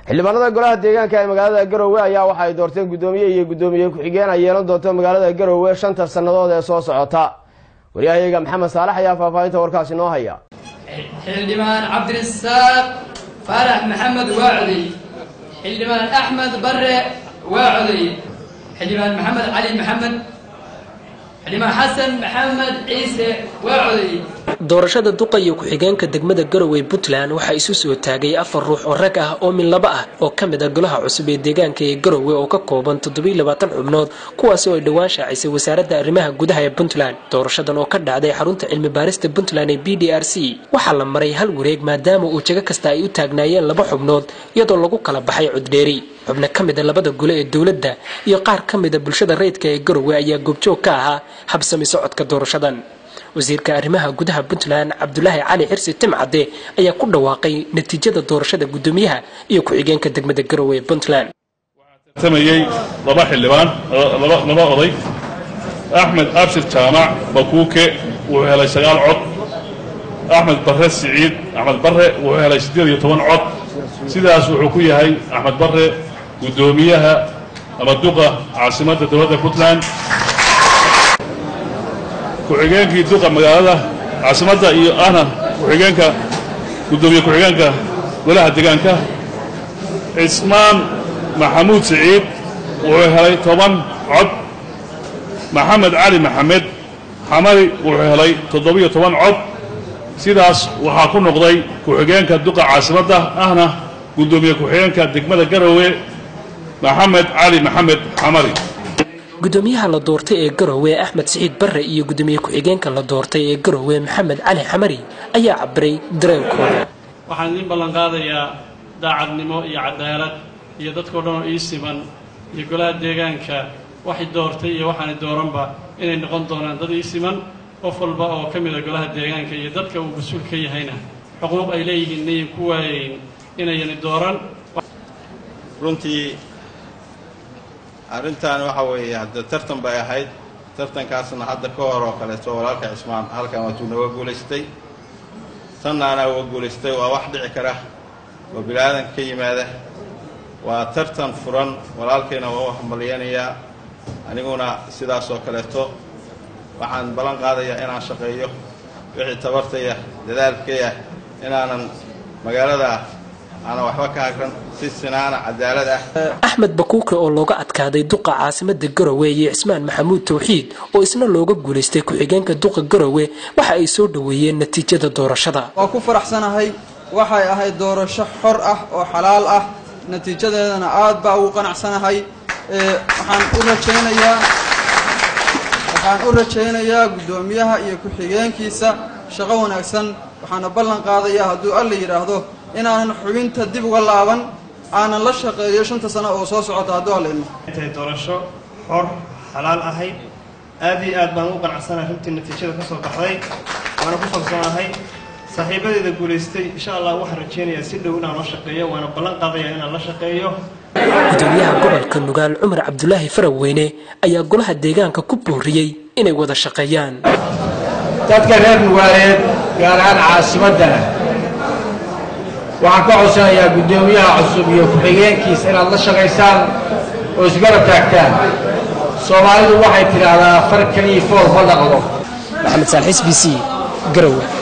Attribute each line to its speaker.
Speaker 1: xildhibaanada golaha deegaanka ee magaalada garowe ayaa waxa ay doorteen guddoomiye iyo guddoomiye ku-xigeen ay yeelan doonto magaalada garowe shanta sannadood ee soo socota waryahayaga maxamed saalax ayaa faahfaahinta warkaasi noo haya
Speaker 2: xildhibaan cabdirasaaq faarax maxamed waa coday xildhibaan axmed bare waa coday xildhibaan maxamed cali maxamed xildhibaan xasan maxamed ciise waa coday
Speaker 3: doorashada duqa iyo ku-xigeenka degmada garowe puntland waxaa isu soo taagay afar ruux oo rag ah oo min laba ah oo ka mid a golaha cusub ee deegaanka ee garowe oo ka kooban toddobiiy labaatan xubnood kuwaasi oo ay dhowaan shaacisay wasaaradda arrimaha gudaha ee puntland doorashadan oo ka dhacday xarunta cilmi baarista puntland ee b d r c waxaa la maray hal wareeg maadaama uu jago kasta ay u taagnaayeen laba xubnood iyadoo lagu kala baxay coddheeri xubno ka mid a labada gole ee dowladda iyo qaar ka mid a bulshada rayidka ee garowe ayaa goobjoog ka ahaa habsami socodka doorashadan wasiirka arrimaha gudaha puntland cabdulaahi cali xirsi timcadde ayaa ku dhawaaqay natiijada doorashada guddoomiyaha iyo ku-xigeenka degmada garowe ee puntland
Speaker 4: tamayey laba xildhibaan laba oday axmed abshir jaamac bakuuke wuxuu helay sagaal cod axmed barre siciid axmed barre wuxuu helay siddeed iyo toban cod sidaas wuxuu ku yahay axmed barre guddoomiyaha ama duqa caasimadda dowladda puntland ku-xigeenkii duqa magaalada caasimadda iyo ahna ku-xigeenka guddoomiye ku-xigeenka golaha deegaanka cismaan maxamuud siciid wuxuu helay toban cod maxamed cali maxamed xamari wuxuu helay toddobiyo toban cod sidaas waxaa ku noqday ku-xigeenka duqa caasimadda ahna guddoomiye ku-xigeenka degmada garowe maxamed cali maxamed xamari
Speaker 3: guddoomiyaha la doortay ee garowe axmed siciid barre iyo guddoomiye ku-xigeenka la doortay ee garowe maxamed cali xamari ayaa cabiray dareenkooda
Speaker 5: waxaan idiin ballanqaadayaa daacadnimo iyo cadaalad iyo dadkao dhan oo ii siman iyo golaha deegaanka waxay doortay iyo waxaanay dooranba inay noqon doonaan dad ii siman qof walba oo ka mida golaha deegaanka iyo dadka uu mas-uul ka yahayna xuquuq ay leeyihiin inayan ku waayayn inayani dooran
Speaker 6: runtii arrintan waxa weeye hadda tartan bay ahayd tartankaasna hadda ka hor oo kaleeto walaalka cismaan halkan waatuu nooga guulaystay tannaana uga guulaystay waa wax dhici kara oo bilaadanka ka yimaada waa tartan furan walaalkayna waa u hambalyanayaa aniguna sidaas oo kaleeto waxaan ballan qaadayaa inaan shaqeeyo wixii tabartaya dadaalkaya inaanan magaalada aanan waxba ka hagran si sinaana cadaalad ah
Speaker 3: axmed bakuuke oo looga adkaaday duqa caasimada garowe iyo cismaan maxamuud tawxiid oo isna looga guulaystay ku-xigeenka duqa garowe waxa ay soo dhoweeyeen natiijada doorashada
Speaker 7: waa ku faraxsanahay waxay ahayd doorasho xor ah oo xalaal ah natiijadeedana aad baa ugu qanacsanahay waxaan u rajaynayaa waxaan u rajaynayaa guddoomiyaha iyo ku-xigeenkiisa shaqo wanaagsan waxaana ballan qaadayaa hadduu alla yidhaahdo inaanan xubinta dib uga laaban aanan la shaqeeyo shanta sano oo soo socota hadduu alla idmo
Speaker 8: intay doorasho xor xalaal ahayd aad iyo aad baan u qanacsanahay runtii natiijada ka soo baxday waana ku kalsoonahay saaxiibadeeda guulaystay insha allah waxaan rajaynayaa si dhow inaan la shaqeeyo waana ballan qaadayaa inaan la shaqeeyo
Speaker 3: gudoomiyaha gobolka nugaal cumar cabdulaahi faraweyne ayaa golaha deegaanka ku booriyey inay wada shaqeeyaan
Speaker 9: dadka reer nugaaleed gaar ahaan caasimaddana waxaan ka codsanayaa guddoomiyaha cusub iyo ku-xigeenkiisa inaad la shaqaysaan oo isgarab taagtaan soomaalidu waxay tidhaahdaa far kaliya fool ma dhaqdo
Speaker 3: maxamed saalxiis b c garowe